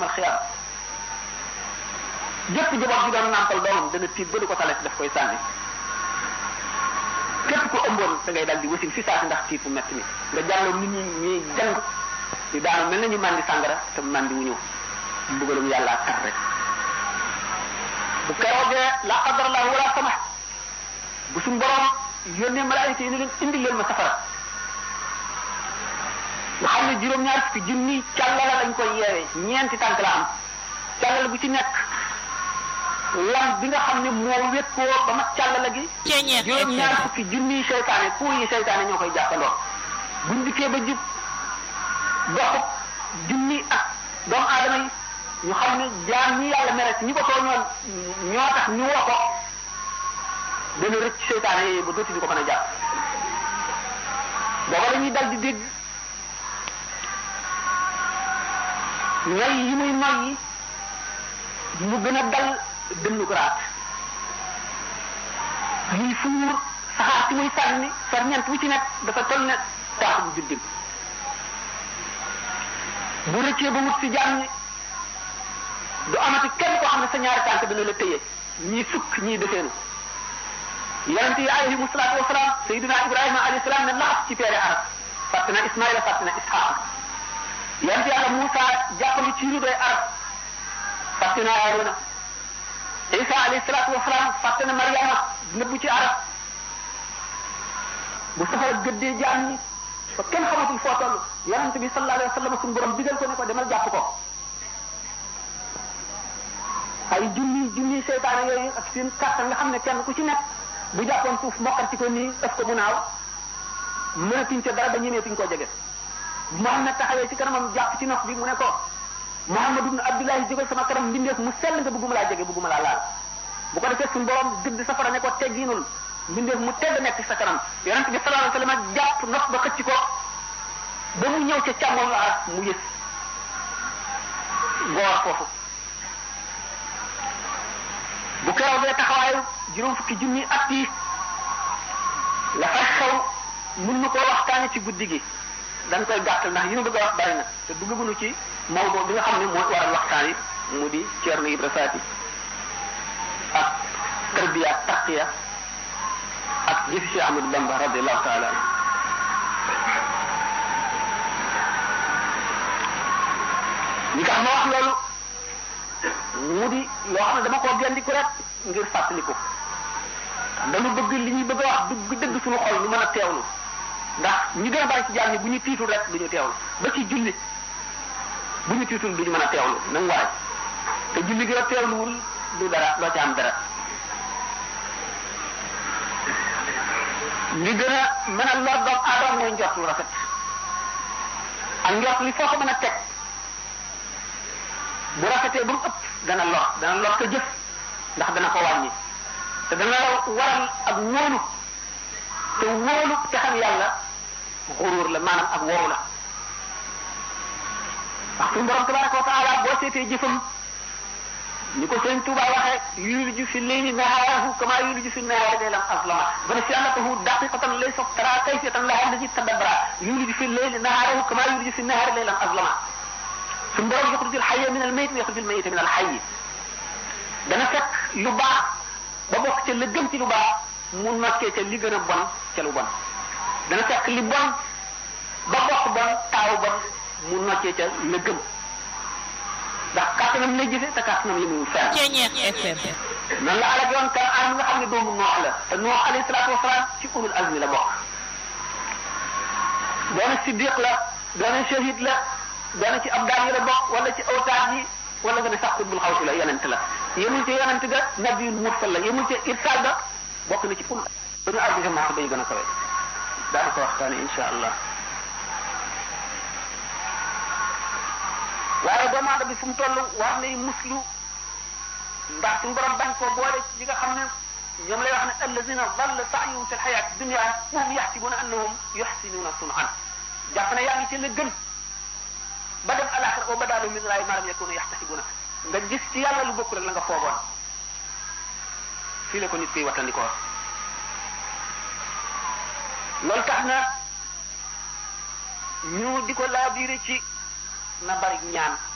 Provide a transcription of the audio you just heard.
yomal xiyaam jëpp jaboot bi doon nàmpal doomam dana tiit ba du ko talet daf koy sànni képp ku ëmboon da ngay dal di wasin fi saasi ndax tiit bu metti mi nga jàlloon nit ñi ñuy jàng di daanu mel nañu màndi sàngara te màndi wu ñëw mbugalum yàlla kat rek bu keroogee la qadar la wala sama bu suñ borom yónnee malaayika yi ni leen indi leen ma safara nga xam ne juróom-ñaar fukki junni càllala lañ koy yeewee ñeenti tànk la am càllala bu ci nekk lam bi nga xam ne moo wékkoo ba mat càllala gi juróom-ñaar fukki junni seytaane pour yi seytaane ñoo koy jàppandoo buñ dikkee ba jub doxub junni ak doomu aadama yi ñu xam ne jaam ñi yàlla mere ñi ko tooñoon ñoo tax ñu woo ko dana rëcc seytaane yooyu ba dootuñu ko mën a jàpp booba dañuy dal di dégg ñay yi muy noy yi mu gën a dal dënnu garaat muy fuur saxaar si muy sànni ferñeent wu ci nekk dafa toll ne taaxum juddim bu rëccee ba wut si jaam ñi du amati kenn koo xam ne sa ñaari tànk dana la tëye ñii sukk ñii defeenu yonente yi alayhimu salaatu wasalaam sayidina ibrahima alayhi salaam ne laxas ci peere arab fàtte na ismaila fàtte na isxaaq yonente yàlla Moussa jàppalu ci rudoy arab fàtte na Aarona isa alayhi salaatu wasalaam fàtte na mariama nëbbu ci arab bu safara gëddee jaam ñi ba kenn xamatul foo toll yonente bi sallallahu alayhi wa sallam suñu borom digal ko ne ko demal jàpp ko ay junni junni seytaane yooyu ak seen kàttan nga xam ne kenn ku ci nekk bu jàppoon suuf mokkal ci ko nii def ko mu naaw mënatuñ ca dara ba ñemeetuñ koo jege Muhammad taxawee ci kanamam jàpp ci nopp bi mu ne ko Muhammad ibn Abdullahi jógal sama kanam mbindeef mu sell nga bëgguma laa jege bëgguma laa laal bu ko defee suñu borom dëgg safara ne ko tegginul mbindeef mu tedd nekk ci sa kanam yonent bi sallallahu alayhi wa sallam jàpp nopp ba xëcc ko ba mu ñëw ca càmmoñ la mu yës goor foofu bu keroog bee taxawaayu juróom fukki junni at yi la fay xew mun na koo waxtaane ci guddi gi dañ koy gàttal ndax yi ñu bëgg a wax bari na te duggaguñu ci mawdo bi nga xam ne mooy waral waxtaan yi mu di Ceerno Ibra Faati ak tarbiya ak taqiya ak jëfi si Ahmadu Bamba radiallahu taala li tax ma wax loolu mu di loo xam ne dama koo gendiku rek ngir fàttaliku dañu bëgg li ñuy bëgg a wax dugg dëgg suñu xol ñu mën a teewlu ndax ñi gën a bari ci jaam ñi bu ñu tiitul rek du ñu teewlu ba ci julli bu ñu tiitul du ñu mën a teewlu nañ waay te julli gi a teewluwul du dara doo ci am dara li gën a mën a lor doomu aadama mooy njort lu rafet ak njort li foo ko mën a teg bu rafetee ba mu ëpp dana lor dana lor sa jëf ndax dana ko wàññi te dana waral ak wóolu te wóolu te xam yàlla xuruur la maanaam ak woowu la wax suñu borom tabaraka wa taala boo seetee jëfam ni ko sëñ Tuuba waxee yuliju fi leyli nahaarahu kama yuliju fi nahaari laylan aslama bana si annatahu daqiqatan laysa tara kayfiyatan laha allati tadabbara yuliju fi leyli nahaarahu kama yuliju fi nahaari laylan aslama suñu borom yaxrujul xayya min al mayit wa yaxrujul mayita min al xayyi dana fekk lu baax ba bokk ca la gën ci lu baax mu noccee ca li gën a bon ca lu bon dana fekk li bon ba bokk bon taaw bon mu noccee ca la gën ndax kàttanam lay jëfe te kàttanam yi muy fer noonu la alak yoon kan an nga xam ne doomu noox la te noox alayhi salaatu wasalaam ci ulul azmi la bokk doona siddiq la doona shahid la doona ci abdaan yi la bokk wala ci awtaat yi wala nga ne sax xutbul xawsi la yonent la yemul ci yonent ga nabiyul mursal la yemul ci irsal ga bokk na ci ul dañu àgg ci maa bay gën a kawe daana ko waxtaane insha allah waaye doomu aadama bi fu mu toll war nay muslu ndax suñu borom bañ koo boole ci li nga xam ne ñoom lay wax ne allazina dalla saayuhum fi lxayaati dunia wahum yaxsibuna annahum yuxsinuna sunan jàpp ne yaa ngi ci la gën ba dem alaxira wa badaalu min laahi maa lam yakunu yaxtasibuna nga gis ci yàlla lu bokk rek la nga foogoon fii la ko nit koy wattandikoo loolu tax na ñu di ko laabiire ci na bari ñaan